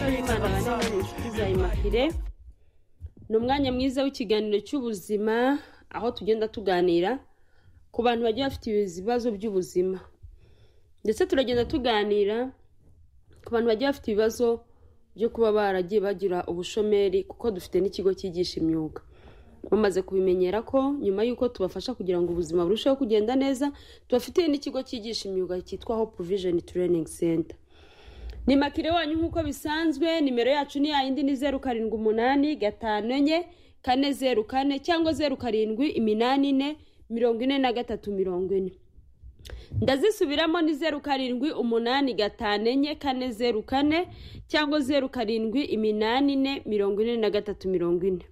y'imana banabana inshuti za imahire ni umwanya mwiza w'ikiganiro cy'ubuzima aho tugenda tuganira ku bantu bagiye bafite ibibazo by'ubuzima ndetse turagenda tuganira ku bantu bagiye bafite ibibazo byo kuba baragiye bagira ubushomeri kuko dufite n'ikigo cyigisha imyuga bamaze kubimenyera ko nyuma y'uko tubafasha kugira ngo ubuzima burusheho kugenda neza tubafitiye n'ikigo cyigisha imyuga cyitwa hope vision training center ni makire wanyu nk'uko bisanzwe nimero yacu ni yayindi ni zeru karindwi umunani gatanu enye kane zeru kane cyangwa zeru karindwi iminani ine mirongo ine na gatatu mirongo ine ndazisubiramo ni zeru karindwi umunani gatanu enye kane zeru kane cyangwa zeru karindwi iminani ine mirongo ine na gatatu mirongo ine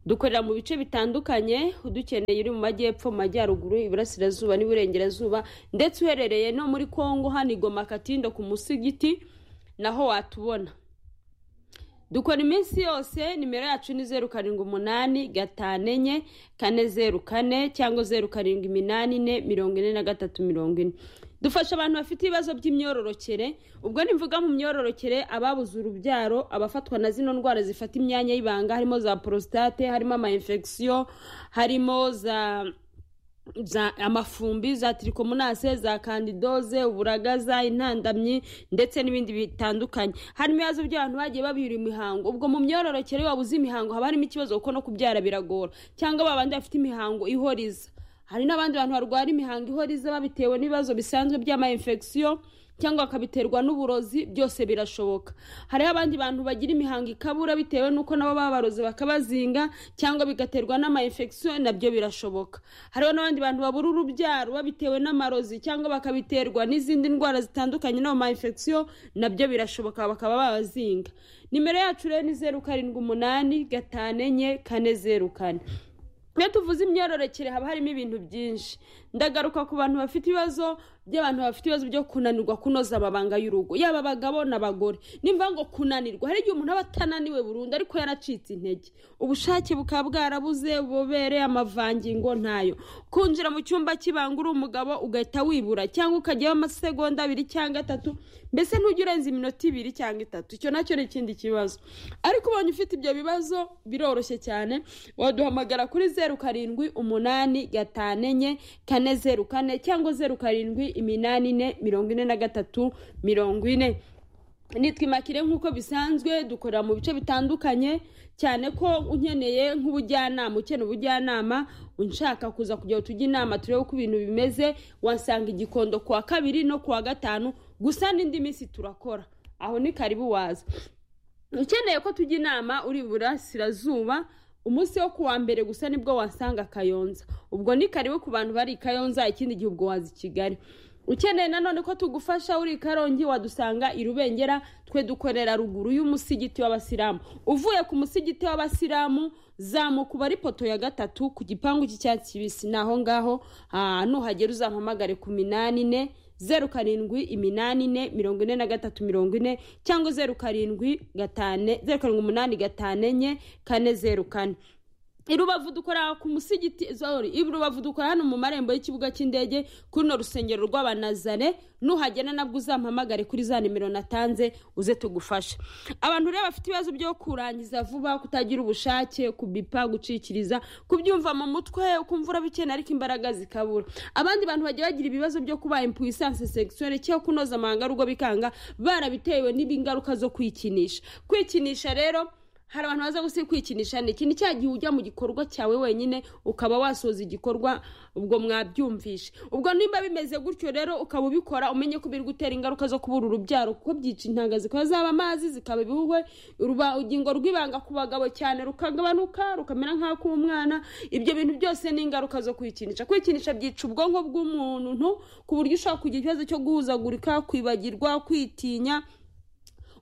dukorera mu bice bitandukanye udukeneye uri mu majyepfo mu majyaruguru iburasirazuba n'iburengerazuba ndetse uherereye no muri kongo hano igoma katindo ku musigiti naho watubona dukora iminsi yose nimero yacu ni zeru karindwi umunani gatanu enye kane zeru kane cyangwa zeru karindwi iminani ine mirongo ine na gatatu mirongo ine dufasha abantu bafite ibibazo by'imyororokere ubwo nivuga mu myororokere ababuze urubyaro abafatwa na zino ndwara zifata imyanya y'ibanga harimo za porositate harimo ama infection harimo za za amafumbi za tirikomunase za kandidoze uburagaza intandamyi ndetse n'ibindi bitandukanye harimo ibibazo by'abantu bagiye babira imihango ubwo mu myororokere wabuze imihango haba harimo ikibazo kuko no kubyara biragora cyangwa babandi bafite imihango ihoriza hari n'abandi bantu barwara imihango ihoriza babitewe n'ibibazo bisanzwe by'ama infection cyangwa bakabiterwa n'uburozi byose birashoboka hariho abandi bantu bagira imihango ikabura bitewe n'uko nabo babaroze bakabazinga cyangwa bigaterwa n'ama infection nabyo birashoboka hariho n'abandi bantu babura urubyaro babitewe n'amarozi cyangwa bakabiterwa n'izindi ndwara zitandukanye n'ayo ma infection nabyo birashoboka bakaba babazinga nimero yacu rero ni zeru karindwi umunani gatanu enye kane zeru kane iyo tuvuze imyororokere haba harimo ibintu byinshi ndagaruka ku bantu bafite ibibazo by'abantu bafite ibibazo byo kunanirwa kunoza amabanga y'urugo yaba abagabo n'abagore nimba ngo kunanirwa hari igihe umuntu aba atananiwe burundu ariko yaracitse intege ubushake bukaba bwarabuze ububere amavangingo ntayo kunjira mu cyumba cy'ibanga uri umugabo ugahita wibura cyangwa ukajyaho amasegonda abiri cyangwa atatu mbese ntujya urenza iminota ibiri cyangwa itatu icyo nacyo ni ikindi kibazo ariko ubonye ufite ibyo bibazo biroroshye cyane waduhamagara kuri zeru karindwi umunani gatanu enye kane zeru kane cyangwa zeru karindwi iminani ine mirongo ine na gatatu mirongo ine nitwimakire nk'uko bisanzwe dukorera mu bice bitandukanye cyane ko unkeneye nk'ubujyanama ukeneye ubujyanama unshaka kuza kugira tujye inama turebe uko ibintu bimeze wasanga igikondo ku wa kabiri no ku wa gatanu gusa n'indi minsi turakora aho ni karibu waza ukeneye ko tujya inama uri iburasirazuba umunsi wo ku wa mbere gusa nibwo wasanga kayonza ubwo ni karibu ku bantu bari i kayonza ikindi gihe ubwo waza i kigali ukeneye nanone ko tugufasha uri i karongi wadusanga i rubengera twe dukorera ruguru y'umusigiti w'abasilamu uvuye ku musigiti w'abasilamu zamuka uba ari poto ya gatatu ku gipangu cy'icyatsi kibisi ni aho ngaho nuhagera uzampamagare ku minani ine zeru karindwi iminani ine mirongo ine na gatatu mirongo ine cyangwa zeru karindwi gatane zeru karindwi umunani gatanu enye kane zeru kane irubavu dukora ku musigiti sorry irubavu dukora hano mu marembo y'ikibuga cy'indege kuri no rusengero rw'abanazare nuhagera nabwo uzampamagare kuri za nimero natanze uze tugufashe abantu rero bafite ibibazo byo kurangiza vuba kutagira ubushake kubipa gucikiriza kubyumva mu mutwe ukumva urabikeneye ariko imbaraga zikabura abandi bantu bagiye bagira ibibazo byo kuba impuissance sexuelle cyangwa kunoza amahanga rugo bikanga barabitewe n'ibingaruka zo kwikinisha kwikinisha rero hari abantu baza gusiga kwikinisha ni ikintu cya gihe ujya mu gikorwa cyawe wenyine ukaba wasoza igikorwa ubwo mwabyumvishe ubwo nimba bimeze gutyo rero ukaba ubikora umenye ko biri gutera ingaruka zo kubura urubyaro kuko byica intanga zikaba zaba amazi zikaba ibihuhwe urugingo rw'ibanga ku bagabo cyane rukagabanuka rukamera nk'ak'umwana ibyo bintu byose ni ingaruka zo kwikinisha kwikinisha byica ubwonko bw'umuntu ku buryo ushobora kugira ikibazo cyo guhuzagurika kwibagirwa kwitinya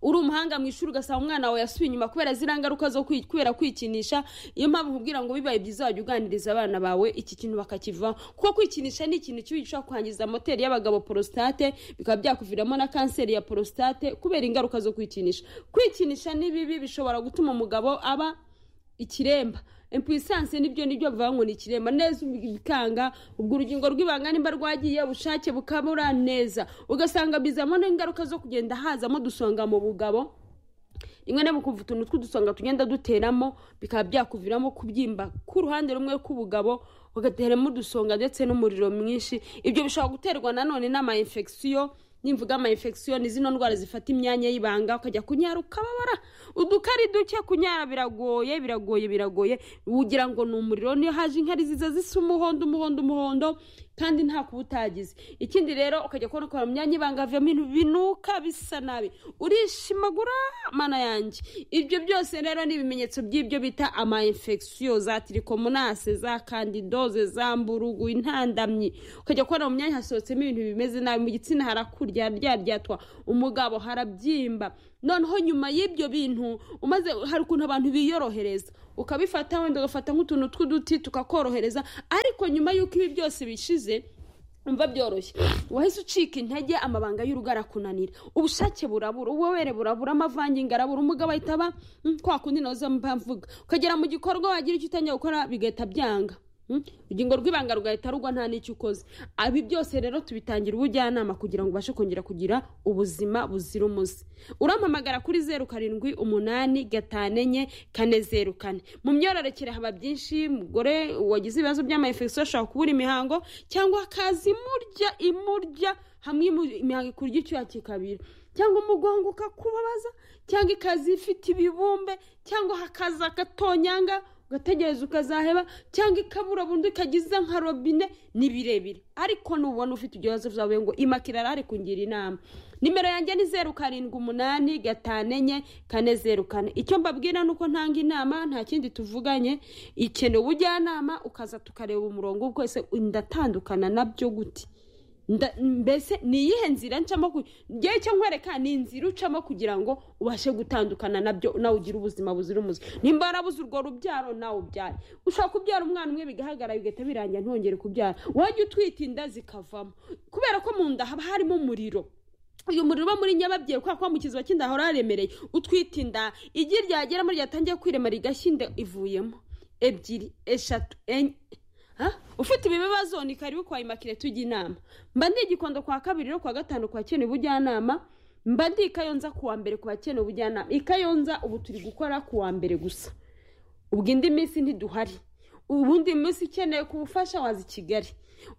uri umuhanga mu ishuri ugasanga umwana wawe yasubiye inyuma kubera ziriya ngaruka zo kwi- kubera kwikinisha iyo mpamvu nkubwira ngo bibaye byiza wajya uganiriza abana bawe iki kintu bakakivaho kuko kwikinisha ni ikintu kibi gishobora kwangiza moteri y'abagabo porositate bikaba byakuviramo na kanseri ya porositate kubera ingaruka zo kwikinisha kwikinisha ni bibi bishobora gutuma umugabo aba ikiremba impuissance nibyo nibyo bivuga ngo ni ikiremba neza bikanga ubwo urugingo rw'ibanga nimba rwagiye ubushake bukabura neza ugasanga bizamo n'ingaruka zo kugenda hazamo dusonga mu bugabo rimwe na rimwe ukumva utuntu tw'udusonga tugenda duteramo bikaba byakuviramo kubyimba k'uruhande rumwe k'ubugabo ugateramo udusonga ndetse n'umuriro mwinshi ibyo bishobora guterwa nanone n'amayinfegisiyo nimvuga amayinfegisiyo ni zino ndwara zifata imyanya y'ibanga ukajya kunyara ukababara udukari duke kunyara biragoye biragoye biragoye ugira ngo ni umuriro niyo haje inkari ziza zisa umuhondo umuhondo umuhondo kandi nta kuba utagize ikindi rero ukajya kubona ko mu myanya ibanga havamo ibintu binuka bisa nabi urishimagura mana yanjye ibyo byose rero ni ibimenyetso by'ibyo bita amayinfegisiyo za tirikomonase za kandidoze za mburugu intandamyi ukajya kubona mu myanya hasohotsemo ibintu bimeze nabi mu gitsina harakurya ryaryatwa umugabo harabyimba noneho nyuma y'ibyo bintu umaze hari ukuntu abantu biyorohereza ukabifata wenda ugafata nk'utuntu tw'uduti tukakorohereza ariko nyuma y'uko ibi byose bishize umva byoroshye wahise ucika intege amabanga y'urugo arakunanira ubushake burabura ububobere burabura amavangingo arabura umugabo ahita aba "Mm, kwa kundi nazo mba mvuga ukagera mu gikorwa wagira icyo utangiye gukora bigahita byanga Mm? urugingo rw'ibanga rugahita rugwa nta n'icyo ukoze Aba ibi byose rero tubitangira ubujyanama kugira ngo ubashe kongera kugira ubuzima buzira umuze urampamagara kuri zeru karindwi umunani gatanu enye kane zeru kane mu myororokere haba byinshi umugore wagize ibibazo by'amayefekisiyo ashobora kubura imihango cyangwa akaza imurya imurya hamwe imu- imihango ikurya icyuya kikabira cyangwa umugongo ukakubabaza cyangwa ikaza ifite ibibumbe cyangwa hakaza agatonyanga ugategereza ukazaheba cyangwa ikabura burundu ikagiza nka robine ni birebire ariko nubona ufite ibyo bibazo byawe ngo imakirara ari kungira inama nimero yanjye ni zeru karindwi umunani gatanu enye kane zeru kane icyo mbabwira ni uko ntanga inama nta kindi tuvuganye ikeneye ubujyanama ukaza tukareba umurongo bwose ndatandukana nabyo gute Nda- mbese ni iyihe nzira ncamo ku- ngewe icyo nkwereka ni inzira ucamo kugira ngo ubashe gutandukana nabyo nawe ugire ubuzima buzira umuze nimba warabuze urwo rubyaro nawe ubyare ushobora kubyara umwana umwe bigahagarara bigahita birangira ntongere kubyara wajya utwita inda zikavamo kubera ko mu nda haba harimo umuriro uyu muriro uba muri nyababyeyi kubera ko wa mu kiziba cy'inda hahora haremereye utwita inda igi ryageramo ryatangiye kwirema rigashya inda ivuyemo ebyiri eshatu enye Ha? ufite ibi bibazo ni karibu kwa imakire tujya inama mba ndi igikondo kwa kabiri no kwa gatanu kwa bakeneye ubujyanama mba ndi ikayonza ku wa mbere ku bakeneye ubujyanama ikayonza ubu turi gukora ku wa mbere gusa ubwo indi minsi ntiduhari ubundi munsi ukeneye kubufasha waza i kigali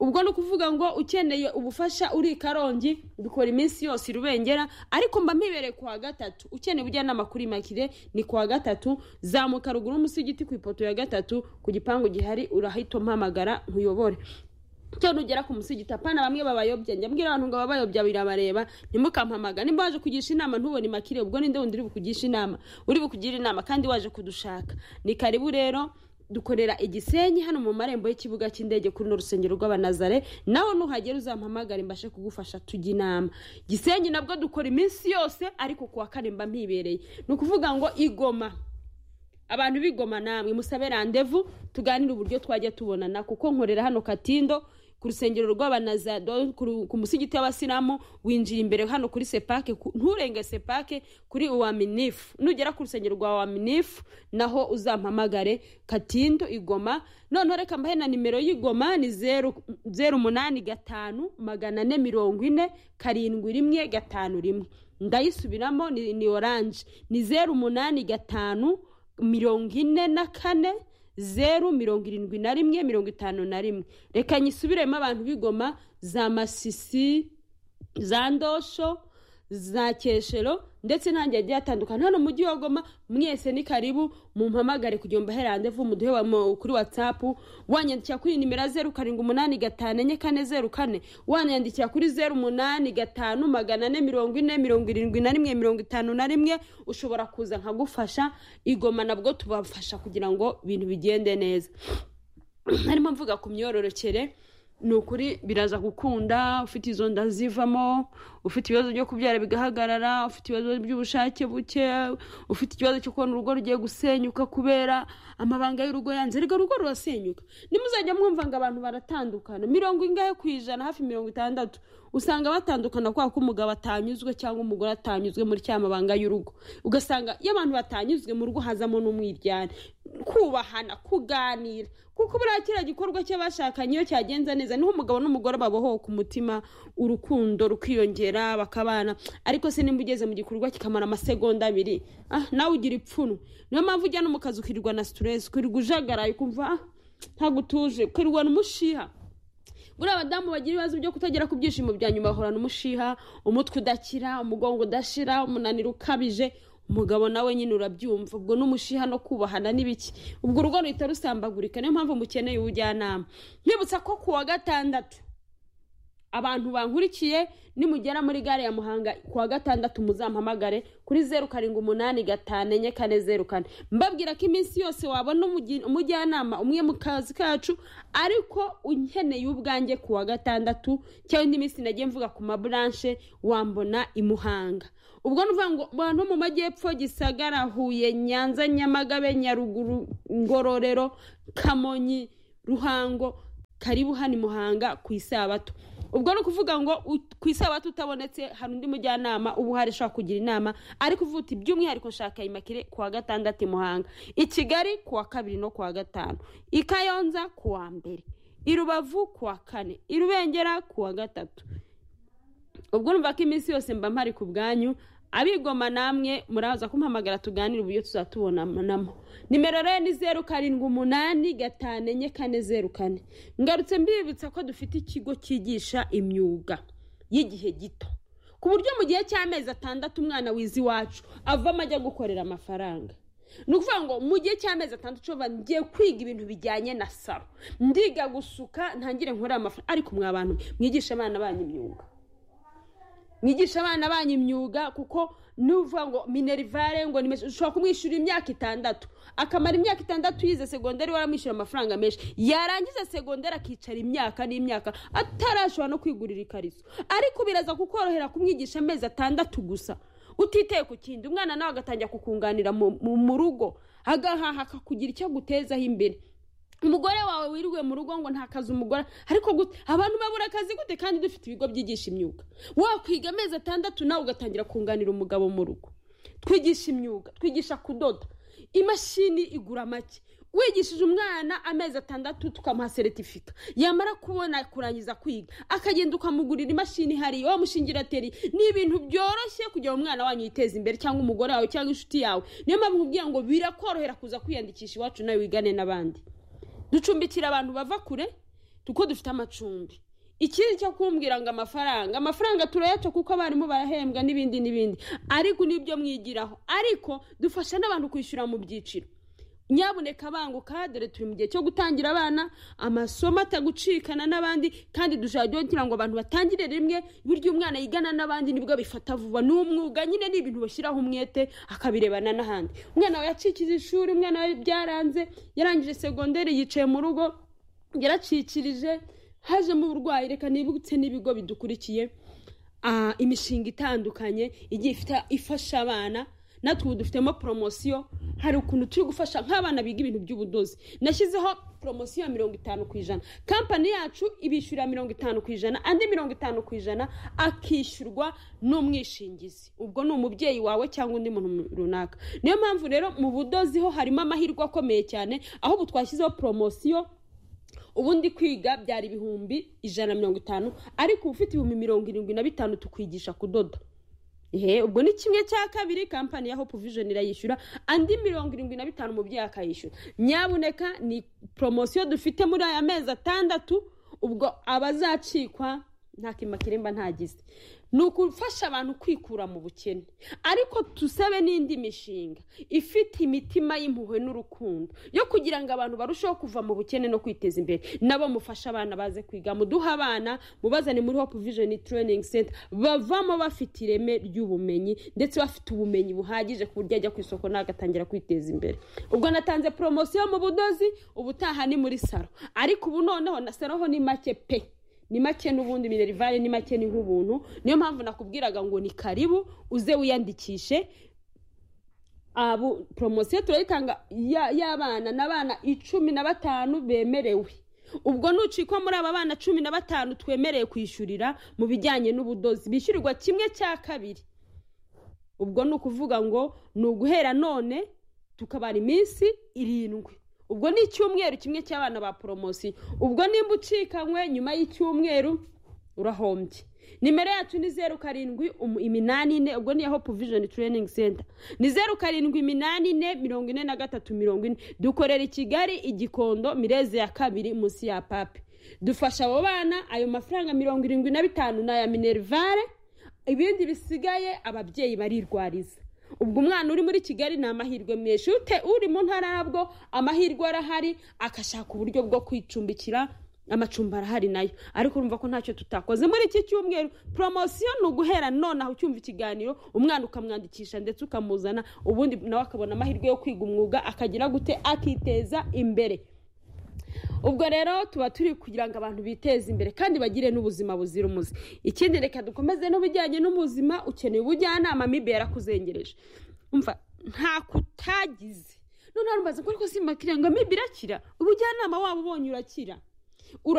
ubwo ni ukuvuga ngo ukeneye ubufasha uri i karongi dukora iminsi yose i rubengera ariko mba mpibereye ku wa gatatu ukeneye ubujyanama kuri makire ni ku wa gatatu zamuka ruguru y'umusigiti ku ipoto ya gatatu ku gipangu gihari urahita umpamagara nkuyobore cyo nugera ku musigiti apana bamwe babayobya njya mbwira abantu ngo ababayobya birabareba ntimukampamaga nimba waje kugisha inama ntubone makire ubwo ninde wundi uri bukugisha inama uri bukugira inama kandi waje kudushaka ni karibu rero dukorera igisenyi hano mu marembo y'ikibuga cy'indege kuri runo rusengero rw'abanazare naho nuhagera uzampamagare mbashe kugufasha tujya inama gisenyi nabwo dukora iminsi yose ariko kuwa kane mba mpibereye ni ukuvuga ngo igoma abantu bigoma namwe musabe randevu tuganire uburyo twajya tubonana kuko nkorera hano katindo ku rusengero rw'abanazado ku ru- ku musigiti w'abasilamu winjira imbere hano kuri sepake ku- nturenge sepake kuri uwaminifu nugera ku rusengero rwa uwaminifu naho uzampamagare katindo igoma noneho reka mbahe na nimero y'igoma ni zeru zeru umunani gatanu magana ane mirongo ine karindwi rimwe gatanu rimwe ndayisubiramo ni, ni oranje ni zeru umunani gatanu mirongo ine na kane zeru mirongo irindwi na rimwe mirongo itanu na rimwe reka nyisubiremo abantu b'igoma za masisi za ndosho za keshero ndetse n'ahandi hagiye hatandukana hano mu mujyi wa goma mwese ni karibu mumpamagare kugira ngo mbahe randevu muduhe wa- mu- kuri watsapu wanyandikira kuri nimero zeru karindwi umunani gatanu enye kane zeru kane wanyandikira kuri zeru umunani gatanu magana ane mirongo ine mirongo irindwi na rimwe mirongo itanu na rimwe ushobora kuza nkagufasha igoma nabwo tubafasha kugira ngo ibintu bigende neza harimo mvuga ku myororokere ni ukuri biraza gukunda ufite izo nda zivamo ufite ibibazo byo kubyara bigahagarara ufite ibibazo by'ubushake buke ufite ikibazo cyo kubona urugo rugiye gusenyuka kubera amabanga y'urugo yanze erega urugo rurasenyuka nimuzajya mwumva ngo abantu baratandukana mirongo ingahe ku ijana hafi mirongo itandatu usanga batandukana kubera ko umugabo atanyuzwe cyangwa umugore atanyuzwe muri cya mabanga y'urugo ugasanga iyo abantu batanyuzwe mu rugo hazamo n'umwiryane kubahana kuganira kuko buriya kiriya gikorwa cy'abashakanye iyo cyagenze neza niho umugabo n'umugore babohowe ku mutima urukundo rukiyongera bakabana ariko se nimba ugeze mu gikorwa kikamara amasegonda abiri ah nawe ugira ipfunwe niyo mpamvu ujya no mu kazi ukirirwa na siteresi ukirirwa ujagaraye ukumva ah ntabwo utuje ukirirwa n'umushiha buriya abadamu bagira ibibazo byo kutagera ku byishimo bya nyuma bahorana umushiha umutwe udakira umugongo udashira umunaniro ukabije umugabo nawe nyine urabyumva ubwo n'umushiha no kubahana n'ibiki ubwo urugo ruhita rusambagurika niyo mpamvu mukeneye ubujyanama nkwibutsa ko ku wa gatandatu abantu bankurikiye nimugera muri gare ya muhanga ku wa gatandatu muzampamagare kuri zeru karindwi umunani gatanu enye kane zeru kane mbabwira ko iminsi yose wabona umugi- umujyanama umwe mu kazi kacu ariko unkeneye ubwanjye ku wa gatandatu cyangwa indi minsi nagiye mvuga ku maburanshe wambona i muhanga ubwo ni ukuvuga ngo abantu bo mu majyepfo gisagara huye nyanza nyamagabe nyaruguru ngororero kamonyi ruhango karibu hano i muhanga ku isabato ubwo ni ukuvuga ngo u- ku isabato utabonetse hari undi mujyanama uba uhari ushobora kugira inama ariko uvuga uti by'umwihariko nshaka imakire ku wa gatandatu i muhanga i kigali ku wa kabiri no ku wa gatanu i kayonza ku wa mbere i rubavu ku wa kane i rubengera ku wa gatatu ubwo numva ko iminsi yose mba mpari ku bwanyu abigoma namwe muraza kumpamagara tuganire uburyo tuzaba tubonanamo nimero rero ni zeru karindwi umunani gatanu enye kane zeru kane ngarutse mbibutsa ko dufite ikigo cyigisha imyuga y'igihe gito ku buryo mu gihe cy'amezi atandatu umwana wize iwacu avamo ajya gukorera amafaranga ni ukuvuga ngo mu gihe cy'amezi atandatu ushobora ngiye kwiga ibintu bijyanye na saro ndiga gusuka ntangire nkorera amafaranga ariko mwa bantu mwigisha abana banyu imyuga mwigisha abana banyu imyuga kuko nuvuga ngo minerivare ngo nimeshe ushobora kumwishyura imyaka itandatu akamara imyaka itandatu yize segonderi waramwishyura amafaranga menshi yarangiza segonderi akicara imyaka n'imyaka atarashobora no kwigurira ikariso ariko biraza kukorohera kumwigisha amezi atandatu gusa utiteye ku kindi umwana nawe agatangira kukunganira mu- mu mu rugo agahaha akakugira icyo agutezaho imbere umugore wawe wirirwe mu rugo ngo nta kazi umugore ariko gute abantu babura akazi gute kandi dufite ibigo byigisha imyuga wakwiga amezi atandatu nawe ugatangira kunganira umugabo mu rugo twigisha imyuga twigisha kudoda imashini igura make wigishije umwana amezi atandatu tukamuha seritifika yamara kubona kurangiza kwiga akagenda ukamugurira imashini ihari wamushingira teri ni ibintu byoroshye kugira ngo umwana wanyu yiteze imbere cyangwa umugore wawe cyangwa inshuti yawe niyo mpamvu nkubwira ngo birakorohera kuza kwiyandikisha iwacu nawe wigane n'abandi ducumbikira abantu bava kure kuko dufite amacumbi ikindi cyo kumbwira ngo amafaranga amafaranga turayaca kuko abarimu barahembwa n'ibindi n'ibindi ariko nibyo mwigiraho ariko dufasha n'abantu kwishyura mu byiciro nyabuneka banguka dore turi mu gihe cyo gutangira abana amasomo atagucikana n'abandi kandi dushaka kugira ngo abantu batangire rimwe buryo umwana yigana n'abandi nibwo bifata vuba ni umwuga nyine ni ibintu bashyiraho umwete akabirebana n'ahandi umwana we yacikiza ishuri umwana we byaranze yarangije segonderi yicaye mu rugo yaracikirije hajemo uburwayi reka nibutse n'ibigo bidukurikiye ah, imishinga itandukanye igiye ifite- ifasha abana natwe ubu dufitemo poromosiyo hari ukuntu turi gufasha nk'abana biga ibintu by'ubudozi nashyizeho poromosiyo ya mirongo itanu ku ijana kampani yacu ibishyurira mirongo itanu ku ijana andi mirongo itanu ku ijana akishyurwa n'umwishingizi ubwo ni umubyeyi wawe cyangwa undi muntu runaka niyo mpamvu rero mu budozi ho harimo amahirwe akomeye cyane aho ubu twashyizeho poromosiyo ubundi kwiga byari ibihumbi ijana na mirongo itanu ariko uba ufite ibihumbi mirongo irindwi na bitanu tukwigisha kudoda ehe ubwo ni kimwe cya kabiri kampani ya hope vision irayishyura andi mirongo irindwi na bitanu umubyeyi akayishyura nyabuneka ni poromosiyo dufite muri aya mezi atandatu ubwo abazacikwa nta kimakiremba ntagize ni ugufasha abantu kwikura mu bukene ariko tusabe n'indi mishinga ifite imitima y'impuhwe n'urukundo yo kugira ngo abantu barusheho kuva mu bukene no kwiteza imbere nabo mufashe abana baze kwiga muduhe abana mubazane muri hope vision training center bavamo bafite ireme ry'ubumenyi ndetse bafite ubumenyi buhagije ku buryo ajya ku isoko nawe agatangira kwiteza imbere ubwo natanze poromosiyo mu budozi ubutaha ni muri saro ariko ubu noneho na saro ho ni make pe ni make n'ubundi minerivare ni make ni nk'ubuntu niyo mpamvu nakubwiraga ngo ni karibu uze wiyandikishe abu poromosiyo turayitanga ya- y'abana n'abana icumi na batanu bemerewe ubwo nucikwa muri aba bana cumi na batanu twemerewe kwishyurira mu bijyanye n'ubudozi bishyurirwa kimwe cya kabiri ubwo ni ukuvuga ngo ni uguhera none tukabara iminsi irindwi ubwo ni icyumweru kimwe cy'abana ba poromosiyo ubwo nimba ucikanywe nyuma y'icyumweru urahombye nimero yacu ni zeru karindwi umu- iminani ine ubwo ni iya hope vision training center ni zeru karindwi iminani ine mirongo ine na gatatu mirongo ine dukorera i kigali i gikondo mireze ya kabiri munsi ya papi dufasha abo bana ayo mafaranga mirongo irindwi na bitanu ni aya minerivare ibindi bisigaye ababyeyi barirwariza ubwo umwana uri muri kigali ni amahirwe menshi ute uri mu ntara yabwo amahirwe arahari agashaka uburyo bwo kwicumbikira amacumbi arahari nayo ariko urumva ko ntacyo tutakoze muri iki cyumweru poromosiyo ni uguhera nonaha ucyumva ikiganiro umwana ukamwandikisha ndetse ukamuzana ubundi nawe akabona amahirwe yo kwiga umwuga akagira gute akiteza imbere ubwo rero tuba turi kugira ngo abantu biteze imbere kandi bagire n'ubuzima buzira umuze ikindi reka dukomeze n'ubujyanye n'ubuzima ukeneye ubujyanama mibe yarakuzengereje umva nta kutagize none warumvaze ko ariko simba ngo mibe irakira ubujyanama waba ubonye urakira Ura-